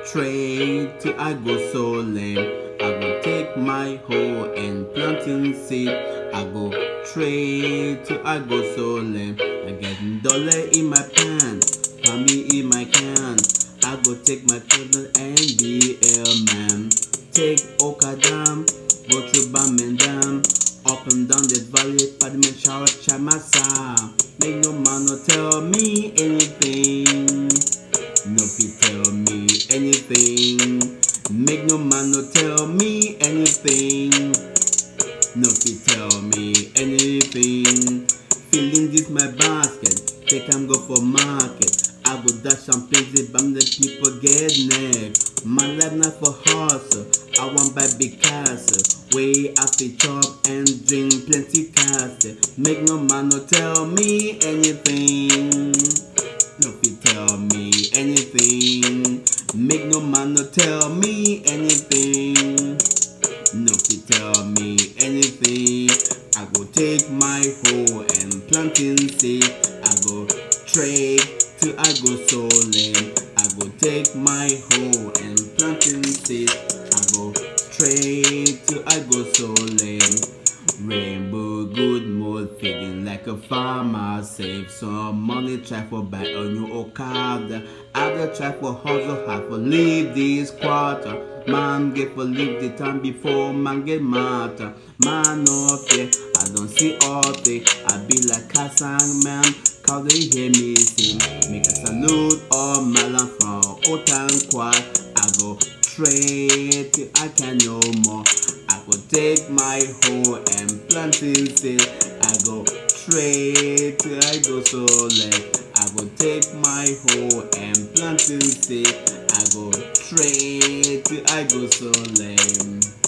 trade till I go so lame. I go take my hoe and planting seed. I go trade till I go so lame. I get dollar in my pants, mommy in my can. I go take my cousin and be a man. Take Okadam, go through Bamendam, up and down the valley, Padman Shower Chamasa. Make no man no tell me anything. No fit tell me anything. Make no man no tell me anything. No fit tell me anything. Feeling this my basket. Take am go for market. I go dash some places, but the people get neck. My life not for hustle. I want buy big castle. Way after chop and drink plenty castle. Make no man no tell me anything. No fit tell me anything. Make no man no tell me anything. No fit tell me anything. I go take my hoe and planting seed. I go trade till I go so lame. I go take my hoe and planting seed. I go trade till I go so lame. Rainbow good mood, feeling like a farmer. Save some money, try for buy a new Okada. Other try for hustle, hard for leave this quarter. Man get for leave the time before man get matter. Man no fear, I don't see all day. I be like a song man, cause they hear me sing. Make a salute all Malan from Otan Quad. I go trade till I can no more. I go take my hoe and plant it seed. I go trade till I go so late. I go take my hoe and plant it seed. I go trade till I go so lame.